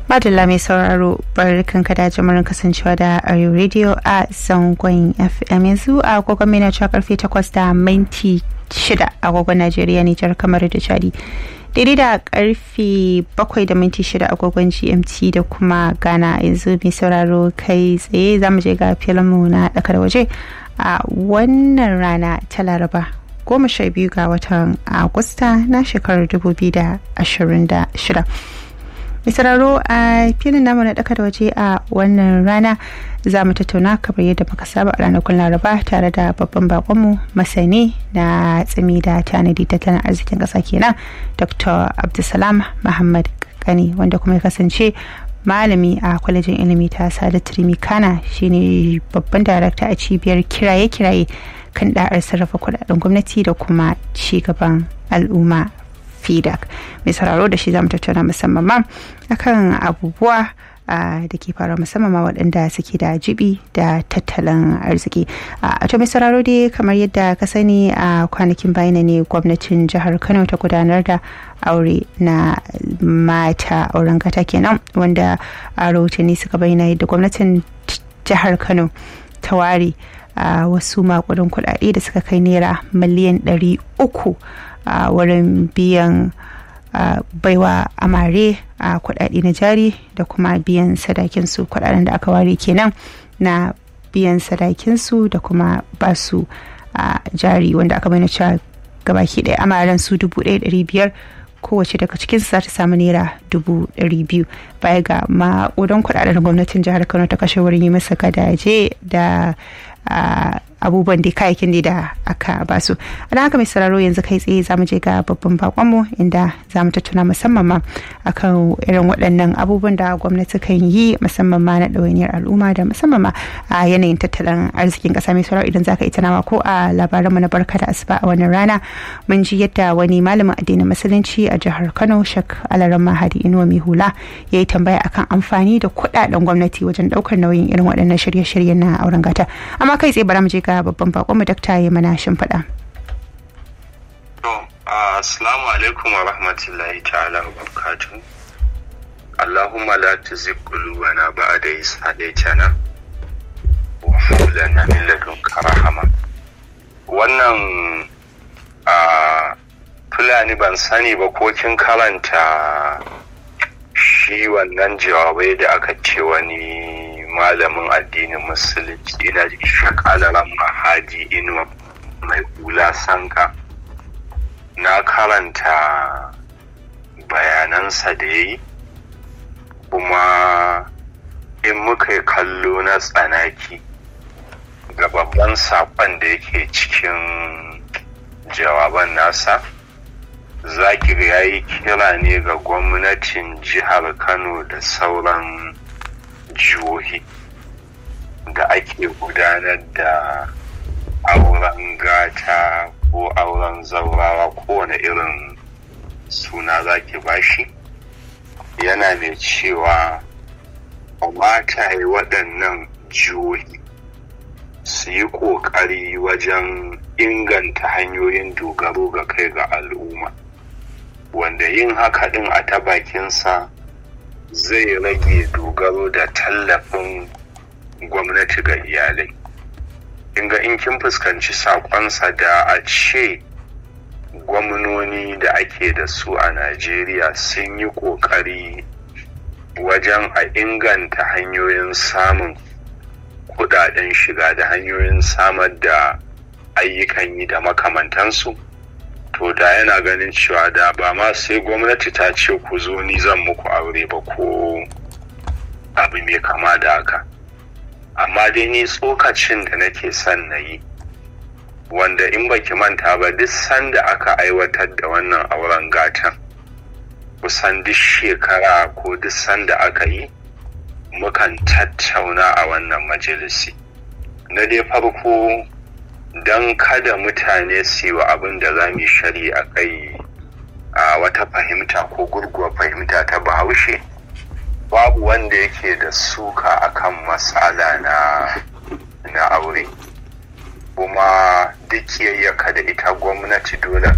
Madalla mai sauraro barkan ka da jimurin kasancewa da Arewa Radio a zangon FM yanzu a agogon mai na cewa karfe 8 da minti 6 agogon Najeriya Nijar kamar da Chadi. Daidai da karfe 7 da minti 6 agogon GMT da kuma Ghana yanzu mai sauraro kai tsaye za mu je ga filinmu na ɗaka da waje a wannan rana ta Laraba goma sha biyu ga watan Agusta na shekarar 2026. misararo a filin namu na daka da waje a wannan rana za mu tattauna kamar yadda muka saba a ranakun laraba tare da babban bakonmu masani na tsimi da tanadi tattalin arzikin ƙasa kenan dr abdulsalam muhammad kani wanda kuma ya kasance malami a kwalejin ilimi ta sada turmi kana shine babban darakta a cibiyar kiraye-kiraye kan da'ar sarrafa kudaden gwamnati da kuma ci gaban al'umma fidak mai sauraro da shi zamu tattauna musamman ma akan abubuwa da ke faruwa musamman ma waɗanda suke da jibi da tattalin arziki a to mai sauraro dai kamar yadda ka sani a kwanakin bayan ne gwamnatin jihar kano ta gudanar da aure na mata auren gata kenan wanda a rahotanni suka bayyana yadda gwamnatin jihar kano ta ware wasu makudin kuɗaɗe da suka kai naira miliyan ɗari uku a wurin biyan baiwa amare a kudade na jari da kuma biyan sadakinsu kudaden da aka ware kenan na biyan sadakinsu da kuma basu a jari wanda aka bayyana cewa gabaki ɗaya amaren su dubu ɗaya ɗari biyar kowace daga cikin za ta samu naira dubu ɗari biyu baya ga ma'udan kudaden gwamnatin jihar kano ta kashe wurin yi masa gadaje da abubuwan da kayakin da aka basu a haka mai sauraro yanzu kai tsaye za mu je ga babban bakonmu inda za mu tattuna musamman ma akan irin waɗannan abubuwan da gwamnati kan yi musamman ma na ɗawainiyar al'umma da musamman ma a yanayin tattalin arzikin ƙasa mai sauraro idan za ka ita nawa ko a labaranmu na barka da asuba a wannan rana mun ji yadda wani malamin addinin musulunci a jihar kano shak alaran mahadi inuwa mai hula ya yi tambaya akan amfani da kuɗaɗen gwamnati wajen ɗaukar nauyin irin waɗannan shirye-shiryen na auren gata amma kai tsaye bara mu je ga babban bakon mu dakta ya mana shimfiɗa. To, assalamu alaikum wa rahmatullahi ta'ala wa barakatuh. Allahumma la tuzigh qulubana ba'da idh hadaytana wa hab lana min ladunka rahama. Wannan a Fulani ban sani ba ko kin karanta shi wannan jawabai da aka ce wani malamin addinin musulunci ina ji shakalaran mahaji inuwa mai hula sanka na karanta bayanansa da ya yi kuma in muka yi kallo na tsanaki ga babban saƙon da yake cikin jawaban nasa zaki ga ya yi kira ne ga gwamnatin jihar kano da sauran jihohi da ake gudanar da auren gata ko auren zaurawa kowane irin suna zaki bashi yana mai cewa mata yi waɗannan jihohi su yi ƙoƙari wajen inganta hanyoyin dogaro ga kai ga al'umma wanda yin haka ɗin a ta bakinsa zai rage dogaro da tallafin gwamnati ga iyalai inga in kin fuskanci sakonsa da a ce gwamnoni da ake da su a najeriya sun yi kokari wajen a inganta hanyoyin samun kudaden shiga da hanyoyin samar da ayyukan yi da makamantansu to da yana ganin cewa da ba ma sai gwamnati ta ce ku zo ni zan muku aure ba ko abu mai kama da haka amma dai ni tsokacin da nake son na yi wanda in baki manta ba duk sanda aka aiwatar da wannan auren gatan kusan duk shekara ko duk sanda aka yi mukan tattauna a wannan majalisi na dai farko don kada mutane su yi wa abin da za mu shari a kai a wata fahimta ko gurguwa fahimta ta bahaushe babu wanda yake da suka akan matsala na na aure kuma duk yayyaka da ita gwamnati dole